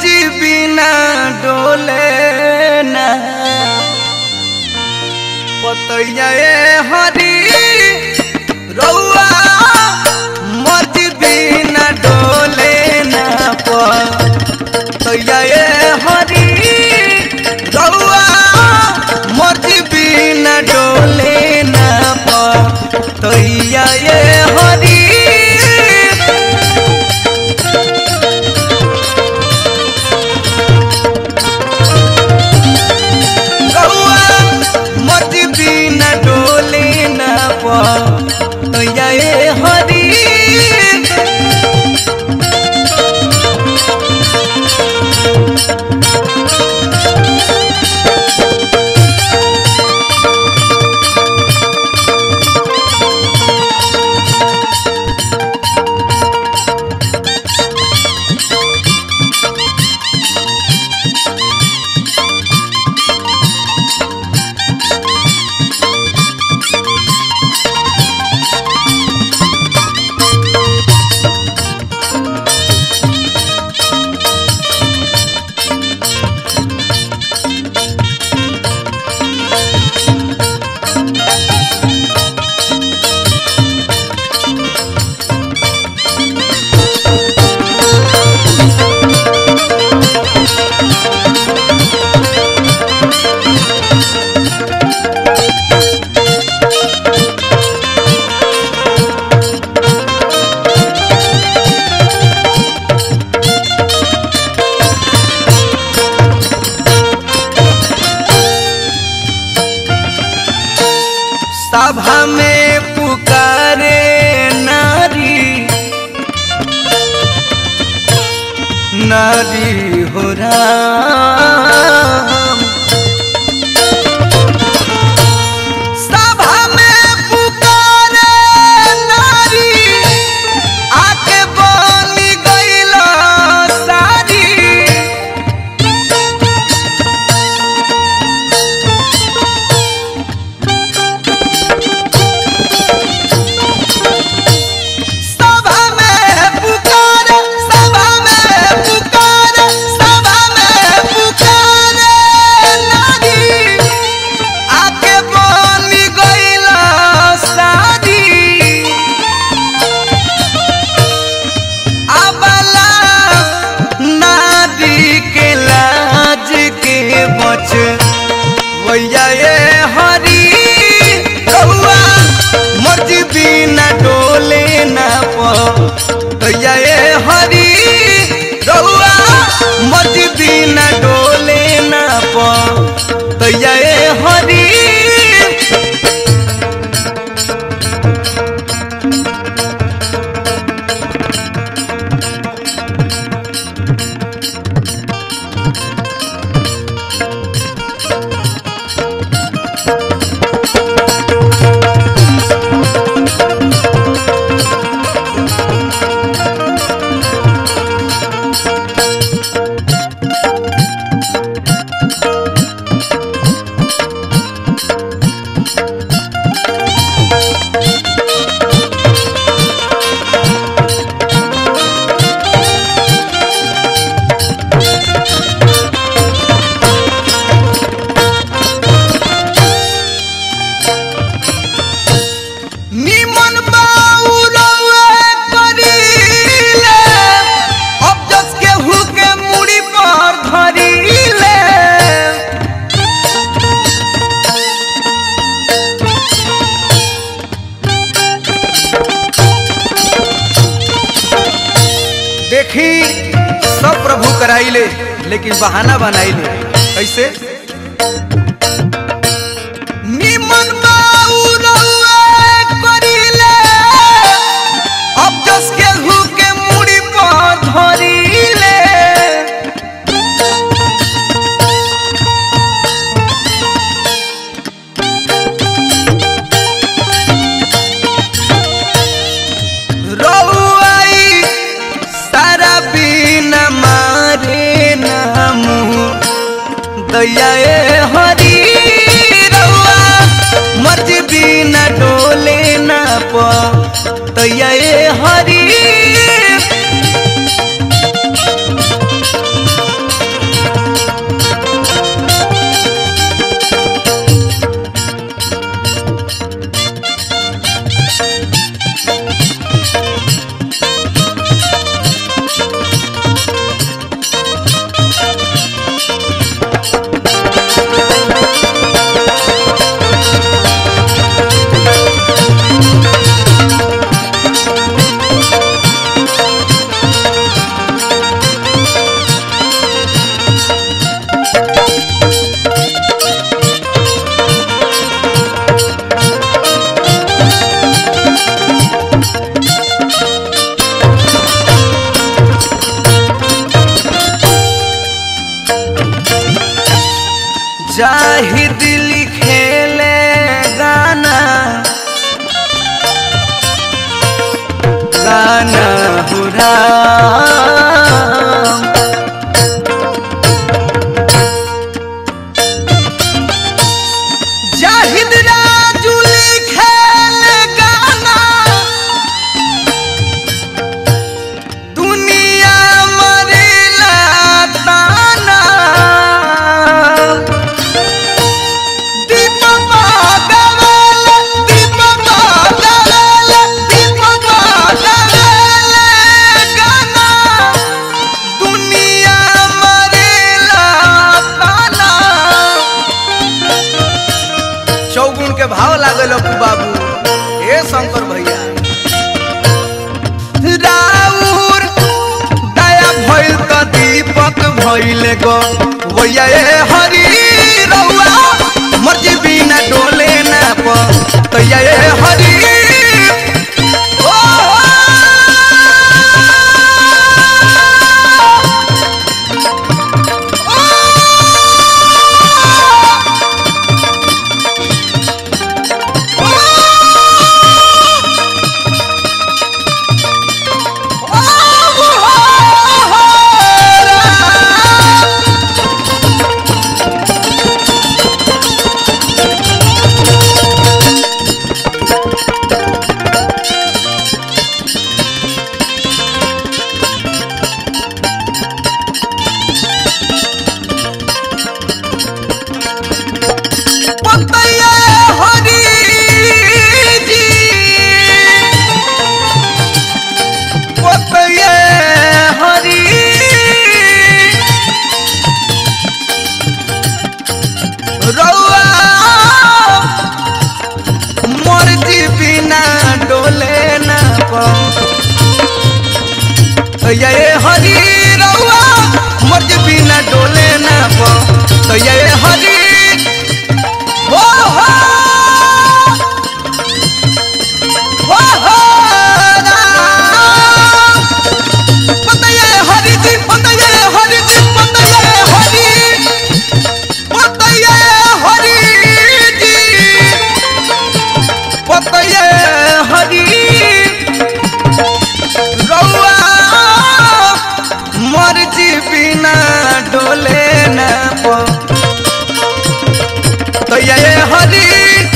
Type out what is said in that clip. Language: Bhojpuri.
मर्जी बिना डोले ना पतैया ए हरी रउआ मर्जी बिना डोले ना पतैया ए हरी रउआ मर्जी बिना डोले ना पतैया ए हरी रउआ मर्जी बिना डोले ना पतैया ए हरी सभा में पुकारे नारी नारी हो राम सभा में पुकारे नारी आके बनी गईला सारी सभा में पुकार सभा में पुकार सभा में पुकार नारी आके बनी गईला सारी अबला नारी के लाज के बच वैया ये हरी रहुआ मर्जी बिना डोले ना पैया ये हरी रहुआ मर्जी बिना डोले ना पैया ये हरी निमन बाउरवे करीले अब जस के हुके मुड़ी पर धरीले देखी सब प्रभु कराइले लेकिन बहाना बनाइले कैसे निमन बाउरवे करीले अब जस के हुके मुड़ी पर धरीले रउआई सारा बिना मारे नामू दैया ए हरी रउआ मर्जी बिना डोले ना प दैया ए हरी दैया ए हरी रउआ मर्जी बिना डोले ना पो दैया ए हरी हो हो हो हो राम। पतैया ए हरी जी पतैया ए हरी जी पतैया ए हरी पतैया ए हरी जी पतैया ए हरी रउआ मर्जी बिना डोले न पो तो ये हरी